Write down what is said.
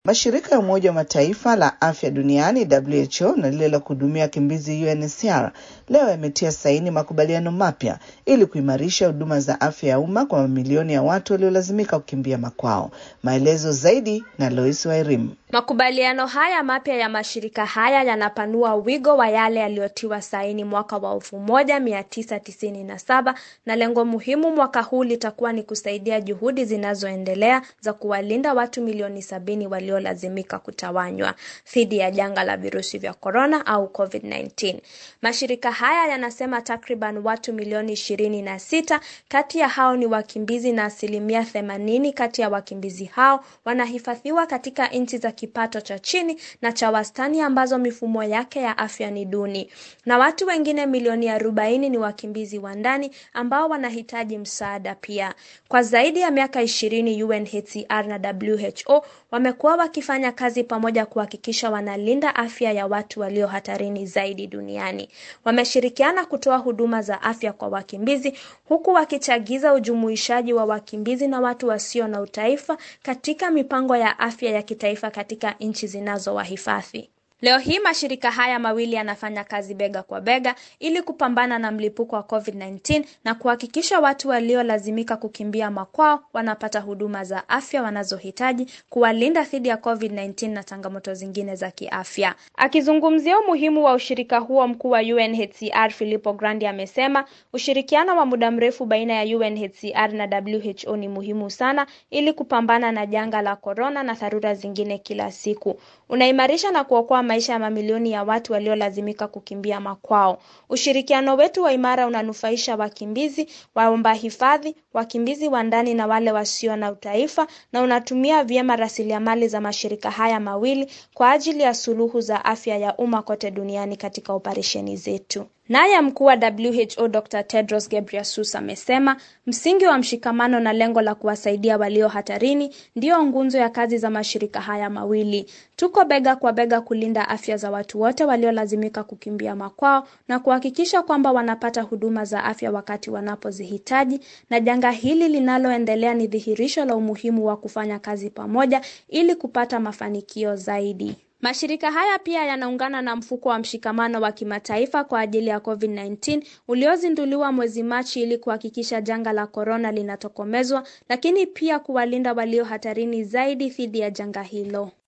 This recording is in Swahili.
Mashirika ya Umoja wa Mataifa la afya duniani WHO na lile la kuhudumia wakimbizi UNHCR leo yametia saini makubaliano mapya ili kuimarisha huduma za afya ya umma kwa mamilioni ya watu waliolazimika kukimbia makwao. Maelezo zaidi na Lois Wairim. Makubaliano haya mapya ya mashirika haya yanapanua wigo wa yale yaliyotiwa saini mwaka wa 1997 na lengo muhimu mwaka huu litakuwa ni kusaidia juhudi zinazoendelea za kuwalinda watu milioni sabini waliolazimika kutawanywa dhidi ya janga la virusi vya korona au COVID-19. Mashirika haya yanasema takriban watu milioni ishirini na sita kati ya hao ni wakimbizi na asilimia themanini kati ya wakimbizi hao wanahifadhiwa katika nchi za kipato cha chini na cha wastani ambazo mifumo yake ya afya ni duni, na watu wengine milioni arobaini ni wakimbizi wa ndani ambao wanahitaji msaada pia. Kwa zaidi ya miaka ishirini UNHCR na WHO wamekuwa wakifanya kazi pamoja kuhakikisha wanalinda afya ya watu walio hatarini zaidi duniani. Wameshirikiana kutoa huduma za afya kwa wakimbizi huku wakichagiza ujumuishaji wa wakimbizi na watu wasio na utaifa katika mipango ya afya ya kitaifa katika nchi zinazowahifadhi. Leo hii mashirika haya mawili yanafanya kazi bega kwa bega ili kupambana na mlipuko wa COVID-19 na kuhakikisha watu waliolazimika kukimbia makwao wanapata huduma za afya wanazohitaji kuwalinda dhidi ya COVID-19 na changamoto zingine za kiafya. Akizungumzia umuhimu wa ushirika huo, mkuu wa UNHCR Filippo Grandi amesema ushirikiano wa muda mrefu baina ya UNHCR na WHO ni muhimu sana ili kupambana na janga la korona na dharura zingine kila siku. Unaimarisha na kuokoa maisha ya mamilioni ya watu waliolazimika kukimbia makwao. Ushirikiano wetu wa imara unanufaisha wakimbizi, waomba hifadhi, wakimbizi wa ndani na wale wasio na utaifa, na unatumia vyema rasilimali za mashirika haya mawili kwa ajili ya suluhu za afya ya umma kote duniani katika operesheni zetu. Naye mkuu wa WHO Dr. Tedros Ghebreyesus amesema msingi wa mshikamano na lengo la kuwasaidia walio hatarini ndiyo nguzo ya kazi za mashirika haya mawili. Tuko bega kwa bega kulinda afya za watu wote waliolazimika kukimbia makwao na kuhakikisha kwamba wanapata huduma za afya wakati wanapozihitaji, na janga hili linaloendelea ni dhihirisho la umuhimu wa kufanya kazi pamoja ili kupata mafanikio zaidi. Mashirika haya pia yanaungana na mfuko wa mshikamano wa kimataifa kwa ajili ya COVID-19 uliozinduliwa mwezi Machi ili kuhakikisha janga la korona linatokomezwa, lakini pia kuwalinda walio hatarini zaidi dhidi ya janga hilo.